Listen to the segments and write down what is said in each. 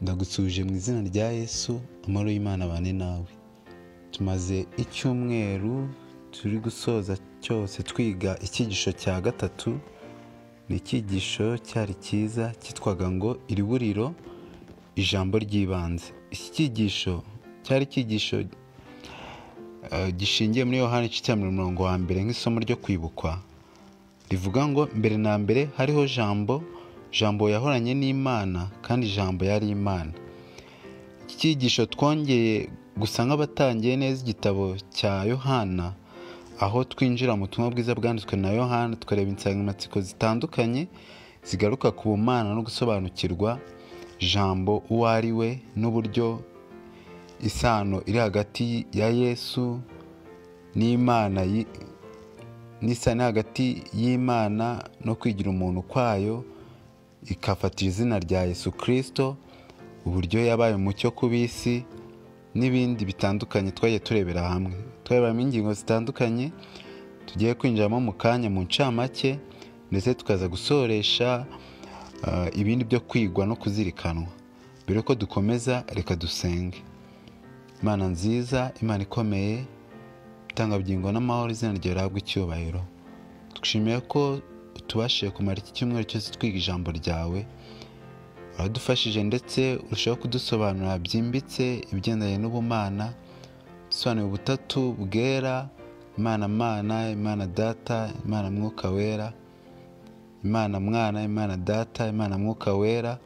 ndagutsuje mu izina rya yesu amahoro y'imana abane nawe tumaze icyumweru turi gusoza cyose twiga icyigisho cya gatatu ni icyigisho cyari cyiza cyitwaga ngo iriburiro ijambo ry'ibanze iki cyigisho cyari icyigisho gishingiye muri yohani cya mirongo wa mbere nk'isomo ryo kwibukwa rivuga ngo mbere na mbere hariho jambo jambo yahoranye n'imana kandi jambo yari imana iki cyigisho twongeye gusa nk'abatangiye neza igitabo cya yohana aho twinjira mu butumwa bwiza bwanditswe na yohana tukareba insanganyamatsiko zitandukanye zigaruka ku bumana no gusobanukirwa jambo uwo ari we n'uburyo isano iri hagati ya yesu n'imana n'isano hagati y'imana no kwigira umuntu kwayo ikafatira izina rya yesu kirisito uburyo yabaye umucyo ku bisi n'ibindi bitandukanye twagiye turebera hamwe tureberamo ingingo zitandukanye tugiye kwinjiramo mu kanya mu ncamake ndetse tukaza gusoresha ibindi byo kwigwa no kuzirikanwa mbere yuko dukomeza reka dusenge imana nziza imana ikomeye itangabugingo n'amahoro izina rihabwa icyubahiro twishimiye ko tubashije kumara iki cyumweru cyose twiga ijambo ryawe uradufashije ndetse urushaho kudusobanurira byimbitse ibigendanye n'ubumana dusobanura ubutatu bwera imana mana imana data imana mwuka wera imana mwana imana data imana mwuka wera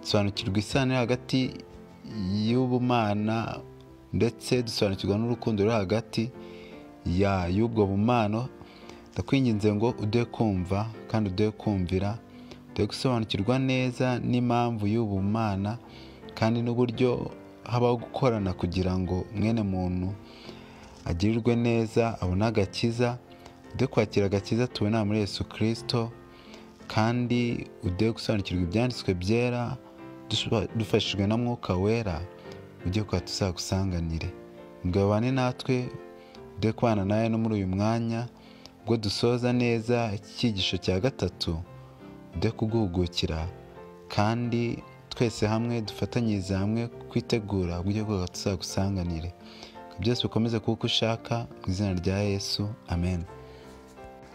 dusobanukirwa isano iri hagati y'ubumana ndetse dusobanukirwa n'urukundo ruri hagati y'ubwo bumano ndakwinginze ngo uduhe kumva kandi uduhe kumvira uduhe gusobanukirwa neza n'impamvu y'ubumana kandi n'uburyo habaho gukorana kugira ngo mwene muntu agirirwe neza abone agakiza uduhe kwakira agakiza tubona muri Yesu kirisito kandi uduhe gusobanukirwa ibyanditswe byera dufashijwe na mwuka wera ujye kwa tuzagusanganire mugabane natwe uduhe kubana nawe no muri uyu mwanya ubwo dusoza neza icyigisho cya gatatu ude kuguhugukira kandi twese hamwe dufatanyirize hamwe kwitegura uburyo bwose tuzagusanganire byose bikomeze kuba uko ushaka mu izina rya yesu amen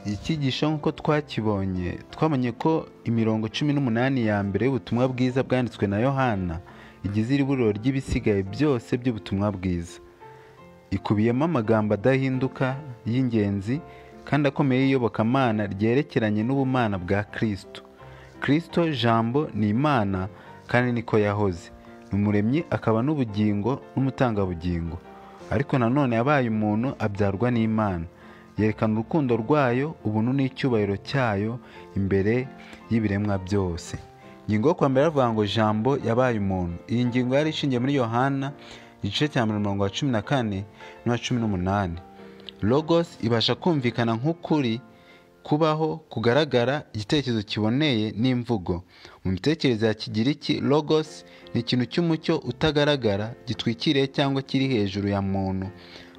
iki cyigisho nk'uko twakibonye twabonye ko imirongo cumi n'umunani ya mbere y'ubutumwa bwiza bwanditswe na yohana igize iriburiro ry'ibisigaye byose by'ubutumwa bwiza ikubiyemo amagambo adahinduka y'ingenzi kandi akomeye y'iyobokamana ryerekeranye n'ubumana bwa kirisito kirisito jambo ni imana kandi niko yahoze ni umuremyi akaba n'ubugingo n'umutangabugingo ariko nanone yabaye umuntu abyarwa n'imana yerekana urukundo rwayo ubuntu n'icyubahiro cyayo imbere y'ibiremwa byose ingingo yo kwambara avuga ngo jambo yabaye umuntu iyi ngingo yari ishingiye muri yohana igice cya mirongo wa cumi na kane n'uwa cumi n'umunani logos ibasha kumvikana nk'ukuri kubaho kugaragara igitekerezo kiboneye n'imvugo mu mitekerereze ya kigiriki logos ni ikintu cy'umucyo utagaragara gitwikiriye cyangwa kiri hejuru ya muntu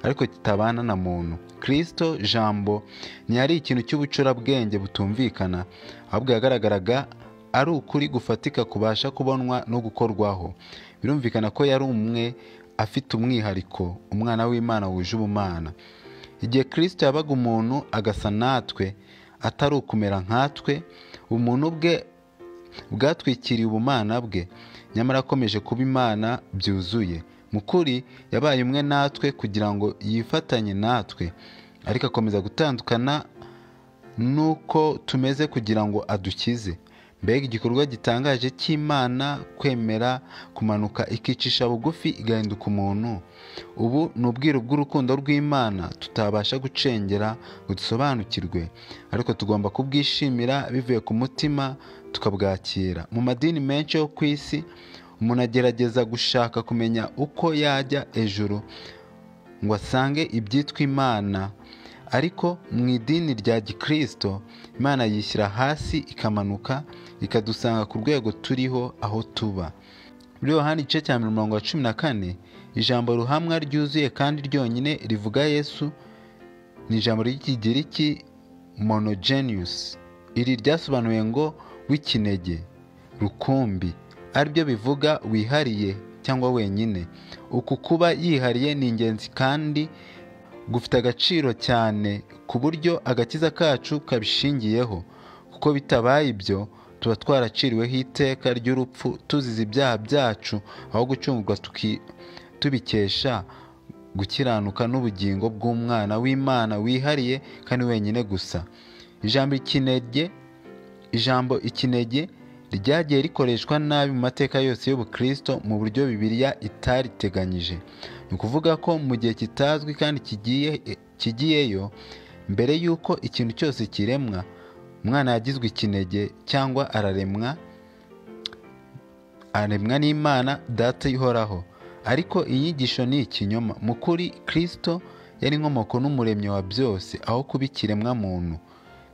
ariko kitabana na muntu kirisito jambo ntiyari ikintu cy'ubucurabwenge butumvikana ahubwo yagaragaraga ari ukuri gufatika kubasha kubonwa no gukorwaho birumvikana ko yari umwe afite umwihariko umwana w'imana wuje ubumana igihe kirisito yabaga umuntu agasa natwe atari ukumera nkatwe umuntu bwe bwatwikiriye ubumana bwe nyamara akomeje kuba imana byuzuye mu kuri yabaye umwe natwe kugira ngo yifatanye natwe ariko akomeza gutandukana n'uko tumeze kugira ngo adukize mbega igikorwa gitangaje cy'imana kwemera kumanuka ikicisha bugufi igahinduka umuntu ubu ni ubwiru bw'urukundo rw'imana tutabasha gucengera ngo dusobanukirwe ariko tugomba kubwishimira bivuye ku mutima tukabwakira mu madini menshi yo ku isi umuntu agerageza gushaka kumenya uko yajya hejuru ngo asange ibyitwa imana ariko mu idini rya gikirisito imana yishyira hasi ikamanuka ikadusanga ku rwego turiho aho tuba muri yohani igice cya mirongo ya cumi na kane ijambo ruhamwa ryuzuye kandi ryonyine rivuga yesu ni ijambo ry'ikigiriki monogeniyusi iri ryasobanuye ngo w'ikinege rukumbi ari byo bivuga wihariye cyangwa wenyine uku kuba yihariye ni ingenzi kandi gufite agaciro cyane ku buryo agakiza kacu kabishingiyeho kuko bitabaye ibyo tuba twaraciriweho iteka ry'urupfu tuzize ibyaha byacu aho gucungurwa tuki- tubikesha gukiranuka n'ubugingo bw'umwana w'imana wihariye kandi wenyine gusa ijambo ikinege ijambo ikinege ryagiye rikoreshwa nabi mu mateka yose y'ubukristo mu buryo bibiliya itariteganyije ni ukuvuga ko mu gihe kitazwi kandi kigiye kigiyeyo mbere y'uko ikintu cyose kiremwa umwana yagizwe ikinege cyangwa araremwa aremwa n'imana data ihoraho ariko inyigisho ni ikinyoma mu kuri kirisito yari inkomoko n'umuremyi wa byose aho kuba ikiremwa muntu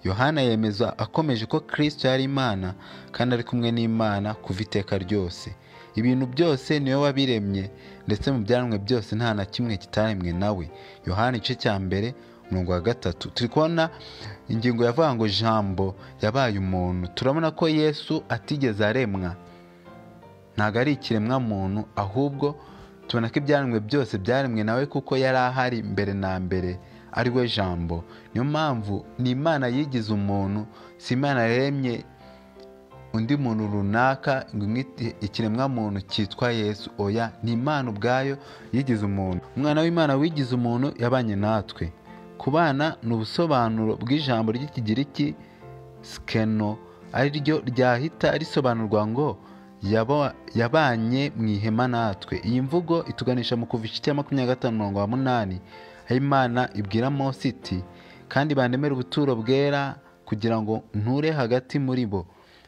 yohana yemeza akomeje ko kirisito yari imana kandi ari kumwe n'imana kuva iteka ryose ibintu byose niwe wabiremye ndetse mu byaremwe byose nta na kimwe kitaremwe nawe yohana igice cya mbere umurongo wa gatatu turi kubona ingingo yavuga ngo jambo yabaye umuntu turabona ko yesu atigeze aremwa ntabwo ari ikiremwa muntu ahubwo tubona ko ibyaremwe byose byaremwe nawe kuko yari ahari mbere na mbere ari we jambo niyo mpamvu ni imana yigize umuntu si imana yaremye undi muntu runaka ngo imwite ikiremwa muntu cyitwa yesu oya ni imana ubwayo yigize umuntu umwana w'imana wigize umuntu yabanye natwe kubana ni ubusobanuro bw'ijambo ry'ikigiriki sikeno ari ryo ryahita risobanurwa ngo yaba- yabanye mu ihema natwe iyi mvugo ituganisha mu kuva igice cya makumyabiri na gatanu umurongo wa munani aho imana ibwira mose iti kandi bandemere ubuturo bwera kugira ngo nture hagati muri bo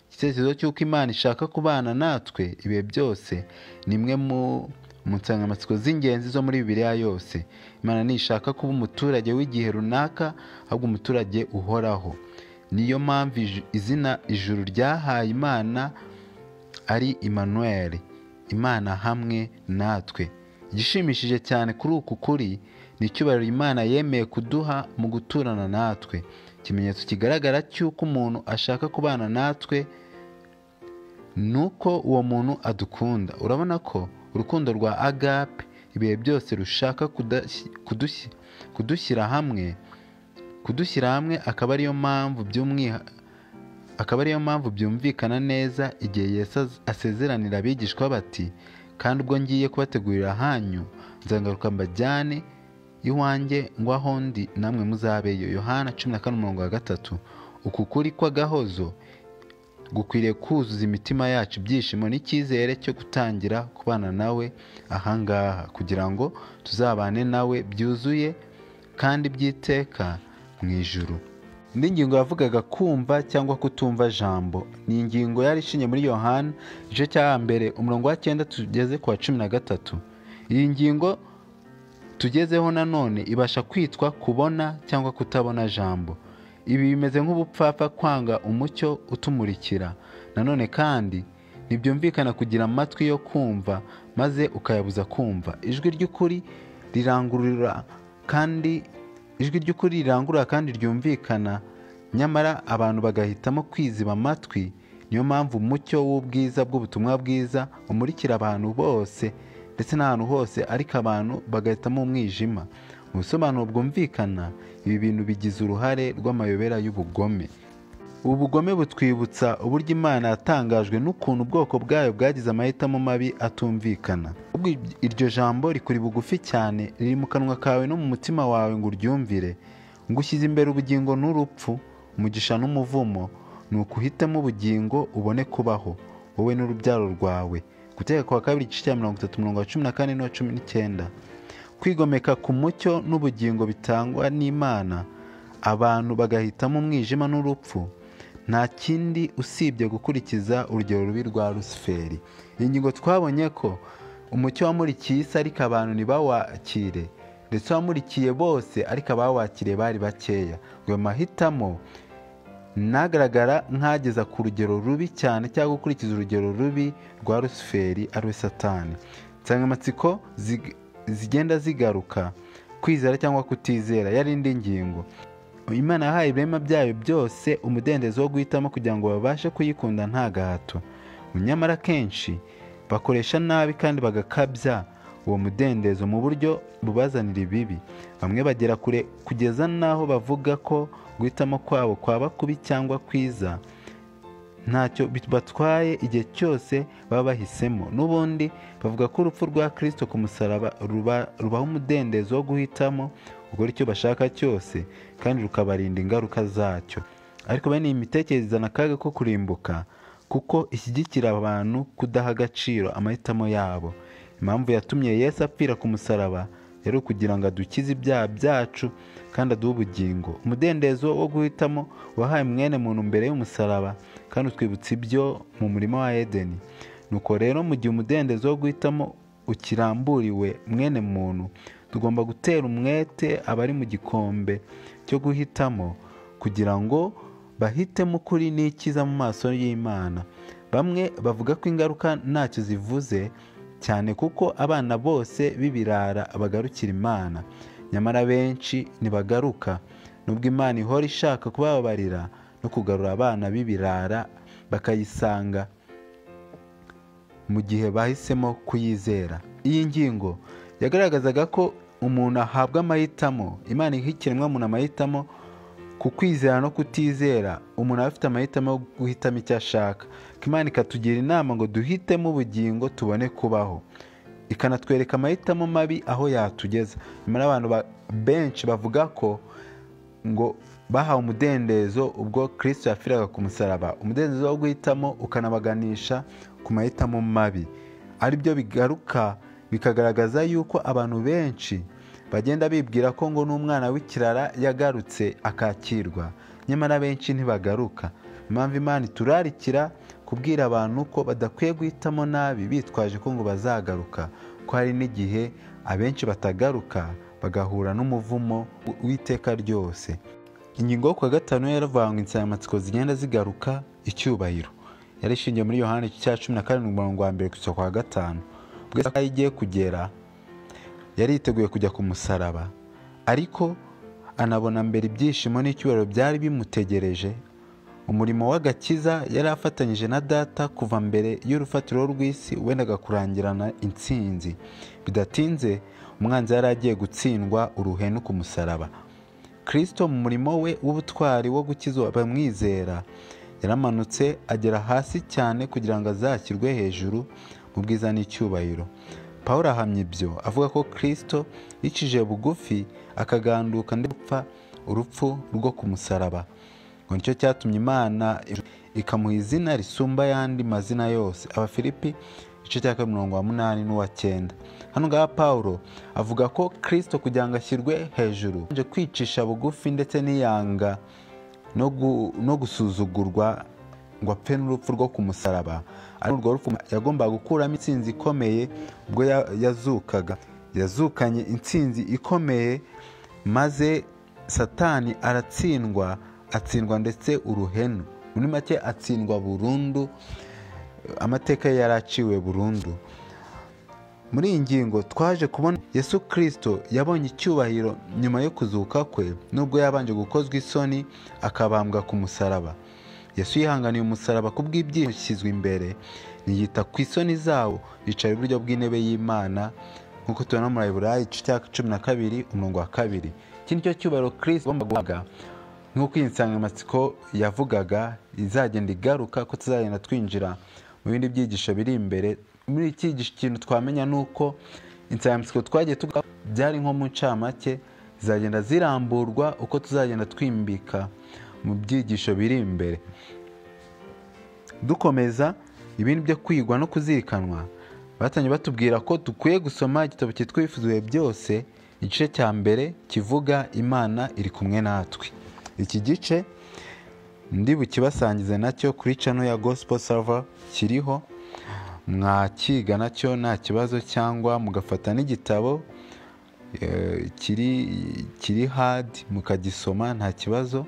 igitekerezo cy'uko imana ishaka kubana natwe ibihe byose ni imwe mu mu nsanganyamatsiko z'ingenzi zo muri bibiliya yose imana ntishaka kuba umuturage w'igihe runaka ahubwo umuturage uhoraho niyo mpamvu ij- izina ijuru ryahaye imana ari Emmanuel imana hamwe natwe igishimishije cyane kuri uku kuri ni icyubahiro imana yemeye kuduha mu guturana natwe ikimenyetso kigaragara cy'uko umuntu ashaka kubana natwe ni uko uwo muntu adukunda urabona ko urukundo rwa agape ibihe byose rushaka kudashyi- kudushyi- kudushyira hamwe kudushyira hamwe akaba ariyo mpamvu by'umwihariko akaba ariyo mpamvu byumvikana neza igihe yesu az- asezeranira abigishwa bati kandi ubwo ngiye kubategurira ahanyu nzagaruka mbajyane iwanjye ngo aho ndi namwe muzabeyo yohana cumi na kane umurongo wa gatatu uku kuri kw'agahozo gukwiriye kuzuza imitima yacu ibyishimo n'icyizere cyo gutangira kubana nawe ahangaha kugira ngo tuzabane nawe byuzuye kandi by'iteka mu ijuru indi ngingo yavugaga kumva cyangwa kutumva jambo ni ingingo yari ishingiye muri yohana igice cya mbere umurongo wa cyenda tugeze ku wa cumi na gatatu iyi ngingo tugezeho nanone ibasha kwitwa kubona cyangwa kutabona jambo ibi bimeze nk'ubupfapfa kwanga umucyo utumurikira nanone kandi ntibyumvikana kugira amatwi yo kumva maze ukayabuza kumva ijwi ry'ukuri rirangurura kandi ijwi ry'ukuri rirangurura kandi ryumvikana nyamara abantu bagahitamo kwiziba amatwi niyo mpamvu umucyo w'ubwiza bw'ubutumwa bwiza umurikira abantu bose ndetse n'ahantu hose ariko abantu bagahitamo umwijima mu bisobanuro bwumvikana ibi bintu bigize uruhare rw'amayobera y'ubugome ubu bugome butwibutsa uburyo imana yatangajwe n'ukuntu ubwoko bwayo bwagize amahitamo mabi atumvikana Ahubwo iryo jambo rikuri bugufi cyane riri mu kanwa kawe no mu mutima wawe ngo uryumvire ngo ushyize imbere ubugingo n'urupfu umugisha n'umuvumo ni ukuhitamo ubugingo ubone kubaho wowe n'urubyaro rwawe guteka kwa kabiri igice cya mirongo itatu umurongo wa cumi na kane n'uwa cumi n'icyenda kwigomeka ku mucyo n'ubugingo bitangwa n'imana abantu bagahitamo umwijima n'urupfu nta kindi usibye gukurikiza urugero rubi rwa rusiferi iyi ngingo twabonye ko umucyo wamurikiye isi ariko abantu ntibawakire ndetse wamurikiye bose ariko abawakiriye bari bakeya ayo mahitamo ntagaragara nk'ageza ku rugero rubi cyane cyangwa gukurikiza urugero rubi rwa rusiferi ari we satani insanganyamatsiko zig- zigenda zigaruka kwizera cyangwa kutizera yari indi ngingo imana yahaye ibirema byayo byose umudendezo wo guhitamo kugira ngo babashe kuyikunda nta gahato nyamara akenshi bakoresha nabi kandi bagakabya uwo mudendezo mu buryo bubazanira ibibi bamwe bagera kure kugeza n'aho bavuga ko guhitamo kwabo kwaba kubi cyangwa kwiza ntacyo bibatwaye igihe cyose baba bahisemo n'ubundi bavuga ko urupfu rwa kirisito ku musaraba ruba- rubaha umudendezo wo guhitamo gukora icyo bashaka cyose kandi rukabarinda ingaruka zacyo ariko bene iyi mitekerereze izana akaga ko kurimbuka kuko ishyigikira abantu kudaha agaciro amahitamo yabo impamvu yatumye yesu apfira ku musaraba rero kugira ngo adukize ibyaha byacu kandi aduhe ubugingo umudendezo wo guhitamo wahaye mwene muntu mbere y'umusaraba kandi utwibutsa ibyo mu murima wa edeni nuko rero mu gihe umudendezo wo guhitamo ukiramburiwe mwene muntu tugomba gutera umwete abari mu gikombe cyo guhitamo kugira ngo bahitemo ukuri n'ikiza mu maso y'imana bamwe bavuga ko ingaruka ntacyo zivuze cyane kuko abana bose b'ibirara bagarukira imana nyamara benshi ntibagaruka nubwo imana ihora ishaka kubababarira no kugarura abana b'ibirara bakayisanga mu gihe bahisemo kuyizera iyi ngingo yagaragazaga ko umuntu ahabwa amahitamo imana iha ikiremwamuntu amahitamo ku kwizera no kutizera umuntu aba afite amahitamo yo guhitamo icyo ashaka ko imana ikatugira inama ngo duhitemo ubugingo tubone kubaho ikanatwereka amahitamo mabi aho yatugeza nyamara abantu ba- benshi bavuga ko ngo bahawe umudendezo ubwo kirisito yapfiraga ku musaraba umudendezo wo guhitamo ukanabaganisha ku mahitamo mabi ari byo bigaruka bikagaragaza yuko abantu benshi bagenda bibwira ko ngo n'umwana w'ikirara yagarutse akakirwa nyamara benshi ntibagaruka impamvu imana iturarikira kubwira abantu ko badakwiye guhitamo nabi bitwaje ko ngo bazagaruka ko hari n'igihe abenshi batagaruka bagahura n'umuvumo w'iteka ryose ingingo yo ku wa gatanu yaravangwa insanganyamatsiko zigenda zigaruka icyubahiro yari ishingiye muri yohani cya cumi na karindwi umurongo wa mbere kugeza ku wa gatanu ubwo isaha ye igiye kugera yari yiteguye kujya ku musaraba ariko anabona mbere ibyishimo n'icyubahiro byari bimutegereje umurimo w'agakiza yari afatanyije na data kuva mbere y'urufatiro rw'isi wendaga kurangirana intsinzi bidatinze umwanzi yari agiye gutsindwa uruhenu ku musaraba kirisito mu murimo we w'ubutwari wo gukiza abamwizera yaramanutse agera hasi cyane kugira ngo azashyirwe hejuru mu bwiza n'icyubahiro pawulo ahamya ibyo avuga ko kirisito yicishije bugufi akaganduka ndetse gupfa urupfu rwo ku musaraba ngo nicyo cyatumye imana ikamuha izina risumba ayandi mazina yose abafilipi igice cya kabiri mirongo munani n'uwa cyenda hano ngaha pawulo avuga ko kirisito kugira ngo ashyirwe hejuru yabanje kwicisha bugufi ndetse n'iyanga no gu- no gusuzugurwa ngo apfe n'urupfu rwo ku musaraba ariko urwo rupfu yagombaga gukuramo intsinzi ikomeye ubwo ya- yazukaga yazukanye intsinzi ikomeye maze satani aratsindwa atsindwa ndetse uruhenu muri make atsindwa burundu amateka ye yaraciwe burundu muri iyi ngingo twaje kubona yesu kirisito yabonye icyubahiro nyuma yo kuzuka kwe nubwo yabanje gukozwa isoni akabambwa ku musaraba yesu yihanganiye umusaraba ku bw'ibyishyizwe imbere ntiyita ku isoni zawo yicara iburyo bw'intebe y'imana nk'uko tubona muri ayiburayi igice cya cumi na kabiri umurongo wa kabiri iki ni cyo cyubahiro kirisito agomba guhabwa nk'uko iyi nsanganyamatsiko yavugaga izagenda igaruka ko tuzagenda twinjira mu bindi byigisho biri imbere muri iki gice ikintu twamenya ni uko insanganyamatsiko twagiye tuvuga byari nko mu ncamake zizagenda ziramburwa uko tuzagenda twimbika mu byigisho biri imbere dukomeza ibindi byo kwigwa no kuzirikanwa batangiye batubwira ko dukwiye gusoma igitabo cyitwa ibifuzuye byose igice cya mbere kivuga imana iri kumwe natwe iki gice ndi bukibasangize nacyo kuri cano ya gospel server kiriho mwakiga nacyo nta kibazo cyangwa mugafata n'igitabo eh, kiri kiri hadi mukagisoma nta kibazo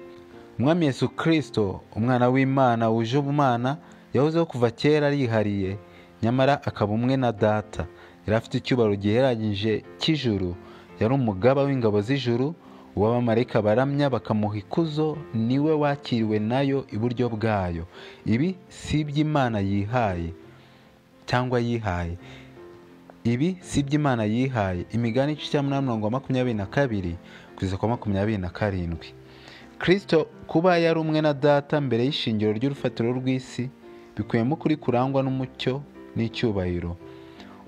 umwami yesu kirisito umwana w'imana wuje ubumana yahozeho kuva kera yihariye nyamara akaba umwe na data yari afite icyubahiro giheranyije cy'ijuru yari umugaba w'ingabo z'ijuru uwo abamarayika baramya bakamuha ikuzo niwe wakiriwe nayo iburyo bwayo ibi si iby'imana yihaye cyangwa yihaye ibi si iby'imana yihaye imigani igice cya munani mirongo makumyabiri na kabiri kugeza kwa makumyabiri na karindwi kirisito kuba yari umwe na data mbere y'ishingiro ry'urufatiro rw'isi bikubiyemo ukuri kurangwa n'umucyo n'icyubahiro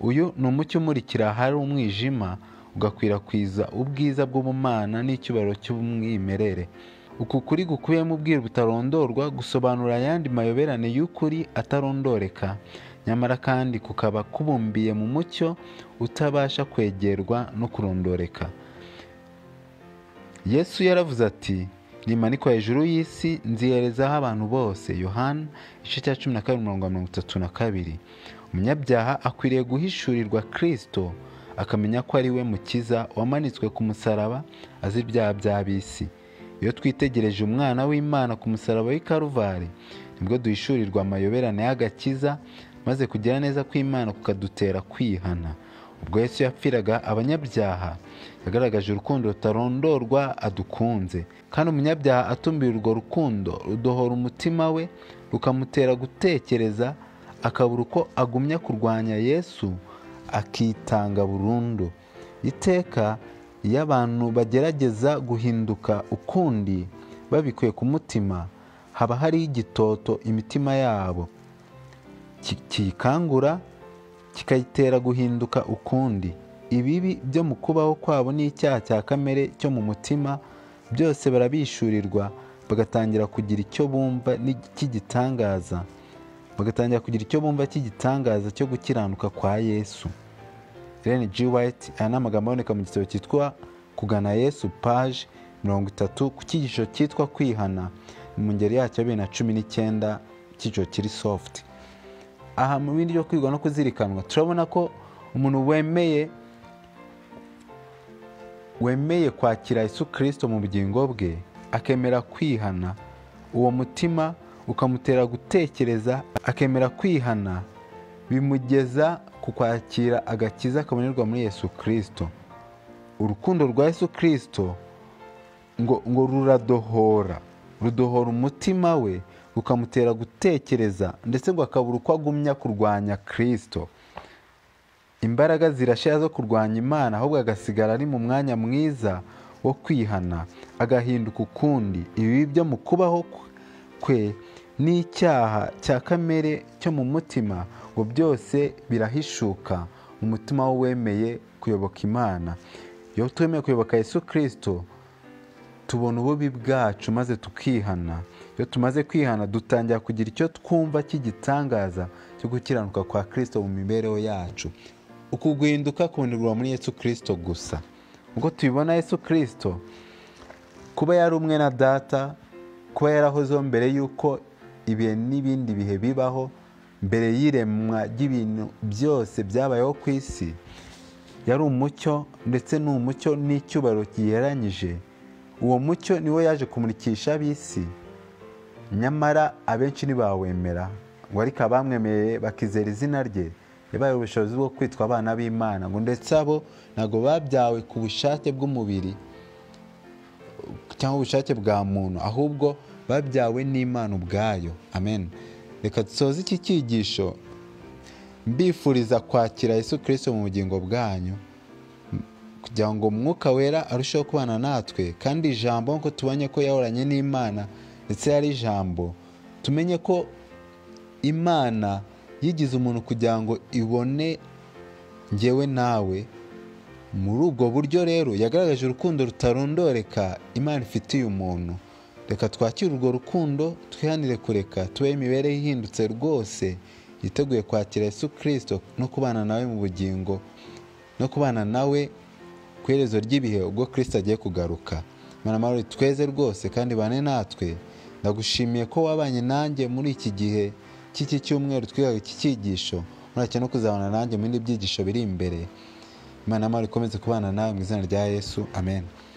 uyu ni umucyo umurikira ahari umwijima ugakwirakwiza ubwiza bw'ubumana n'icyubahiro cy'umwimerere uku kuri gukubiyemo ubwiru butarondorwa gusobanura ayandi mayoberane y'ukuri atarondoreka nyamara kandi kukaba kubumbiye mu mucyo utabasha kwegerwa no kurondoreka yesu yaravuze ati nimanikwa hejuru y'isi nziherezaho abantu bose yohani igice cya cumi na kabiri umurongo wa mirongo itatu na kabiri umunyabyaha akwiriye guhishurirwa kirisito akamenya ko ari we mukiza wamanitswe ku musaraba azi ibyaha by'ab'isi iyo twitegereje umwana w'imana ku musaraba w'i karuvari nibwo duhishurirwa amayoberane y'agakiza maze kugira neza kw'imana kukadutera kwihana ubwo yesu yapfiraga abanyabyaha yagaragaje urukundo rutarondorwa adukunze kandi umunyabyaha atumbiye urwo rukundo rudohora umutima we rukamutera gutekereza akabura uko agumya kurwanya yesu akitanga burundu iteka iyo abantu bagerageza guhinduka ukundi babikuye ku mutima haba hariho igitoto imitima yabo kiyikangura kikayitera guhinduka ukundi ibibi byo mu kubaho kwabo n'icyaha cya kamere cyo mu mutima byose barabishyurirwa bagatangira kugira icyo bumva cy'igitangaza bagatangira kugira icyo bumva cy'igitangaza cyo gukiranuka kwa yesu irene G. White aya ni amagambo aboneka mu gitabo cyitwa kugana yesu paje mirongo itatu ku cyigisho cyitwa kwihana mu ngeri yacyo bibiri na cumi n'icyenda icyiciro kiri sofuti aha mu bindi byo kwigwa no kuzirikanwa turabona ko umuntu wemeye wemeye kwakira Yesu kirisito mu bugingo bwe akemera kwihana uwo mutima ukamutera gutekereza akemera kwihana bimugeza ku kwakira agakiza kabonerwa muri Yesu kirisito urukundo rwa Yesu kirisito ngo ngo ruradohora rudohora umutima we rukamutera gutekereza ndetse ngo akabura uko agumya kurwanya kirisito imbaraga zirashira zo kurwanya imana ahubwo agasigara ari mu mwanya mwiza wo kwihana agahinduka ukundi ibi byo mu kubaho kwe n'icyaha cya kamere cyo mu mutima ngo byose birahishuka mu mutima w'uwemeye kuyoboka imana iyo twemeye kuyoboka yesu kirisito tubona ububi bwacu maze tukihana iyo tumaze kwihana dutangira kugira icyo twumva cy'igitangaza cyo gukiranuka kwa kirisito mu mibereho yacu uku guhinduka kubonerwa muri yesu kirisito gusa ubwo tubibona yesu kirisito kuba yari umwe na data kuba yarahozeho mbere y'uko ibihe n'ibindi bihe bibaho mbere y'iremwa ry'ibintu byose byabayeho ku isi yari umucyo ndetse ni umucyo n'icyubahiro giheranyije uwo mucyo niwo yaje kumurikisha ab'isi nyamara abenshi ntibawemera ngo ariko abamwemeye bakizera izina rye yabaye ubushobozi bwo kwitwa abana b'imana ngo ndetse abo ntabwo babyawe ku bushake bw'umubiri cyangwa ubushake bwa muntu ahubwo babyawe n'imana ubwayo amen reka dusoze iki cyigisho mbifuriza kwakira Yesu kirisito mu bugingo bwanyu kugira ngo mwuka wera arusheho kubana natwe kandi ijambo nk'uko tubonye ko yahoranye n'imana ndetse yari ijambo tumenye ko imana yigize umuntu kugira ngo ibone ngewe nawe muri ubwo buryo rero yagaragaje urukundo rutarondoreka imana ifitiye umuntu reka twakire urwo rukundo twihanire kureka tubeho imibereho ihindutse rwose yiteguye kwakira Yesu kirisito no kubana nawe mu bugingo no kubana nawe ku iherezo ry'ibihe ubwo kirisito agiye kugaruka amahoro tweze rwose kandi bane natwe ndagushimiye ko wabanye nanjye muri iki gihe cy'iki cyumweru twigaga iki cyigisho murake no kuzabana nanjye mu bindi byigisho biri imbere imana amahoro ikomeze kubana nawe mu izina rya yesu amen